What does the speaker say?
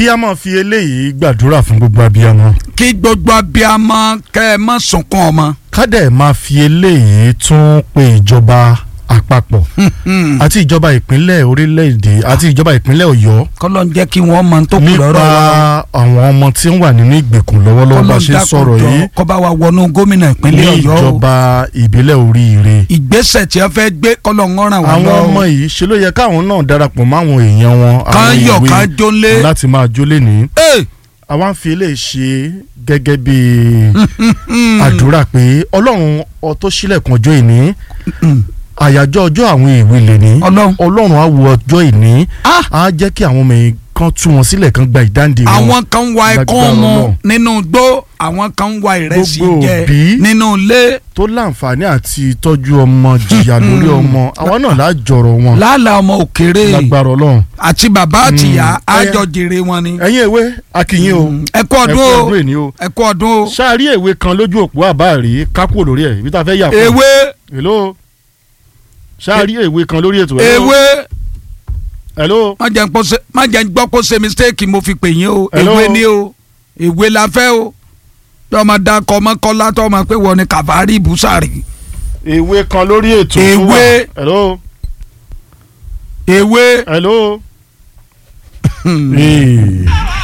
kí a máa fi eléyìí gbàdúrà fún gbogbo abiyamọ kí gbogbo abiyamọ kẹ́ ẹ má sunkún ọmọ. ká dẹ̀ máa fi eléyìí tún pe ìjọba àpapọ̀ àti ìjọba ìpínlẹ̀ orílẹ̀-èdè àti ìjọba ìpínlẹ̀ ọ̀yọ́ kọ́lọ́ ń jẹ́ kí wọ́n mọ tó kù nípa lọ́rọ̀ wa. àwọn ọmọ tí ń wà nínú ìgbèkùn lọ́wọ́lọ́wọ́ bá ṣe ń sọ̀rọ̀ yìí kọ́ bá wa wọnú gómìnà ní ìpínlẹ̀ ọ̀yọ́ o. ìjọba ìbílẹ̀ oríire ìgbésẹ̀ tí wọ́n fẹ́ gbé kọ́lọ́ ń ràn wá àwọn lọ́wọ́. ọmọ yìí ṣe ló yẹ káwọn náà darapọ̀ mọ́ àwọn èèyàn wọn kan àwọn yọ̀ ìwé kan jólé. láti máa jólé ní. Ẹ, àwa ń fi eléyìí ṣe gẹ́gẹ́ bí àdúrà pé ọlọ́run ọ tó ṣílẹ̀kùn ọjọ́ ìní àyájọ́ ọjọ́ àwọn ìwé lè ní Ọlọ́run. ọlọ́run á wo ọjọ́ ìní Ah. á jẹ́ kí àwọn ọmọ yìí kan tú wọn sílẹ̀ kan gba ìdáǹdè wọn. àwọn kan ń wa ẹ̀kọ́ Lágbára mu Ọlọ́run. nínú igbó àwọn kan ń wa ìrẹsì Gbogbo jẹ òbí. nínú ilé tó láǹfààní àti tọ́jú ọmọ jìyà lórí ọmọ àwa náà lájọrọ̀ wọn làálàá ọmọ òkèrè lágbára ọlọ́run. àti bàbá àtìyá Mm. àjọ jèrè wọn ni. ẹ̀yin ewé akínyìn o ẹ kú ẹ ọdún kú o ọdún èní o ẹ kú ọdún o. ṣáàrí èwe kan lójú òpó àbáàrí kákúrò lórí ẹ̀ ibi tá a fẹ́ yà fún ewé hello ṣáàrí èwe kan lórí ètò hello? ewé hello má jẹ́ ń pọ́ ṣe- má jẹ́ ń gbọ́ kó ṣe mistake mo fi pè yín o Hello? ewé ni o ewé la fẹ́ o tí ọmọ dakọ ọmọ kọ́lá tó ọmọ pé wọ́n ni kàfárí ibùsàrì èwe kan lórí ètò tó wà. Ewé. hello ewé. hello. Hey.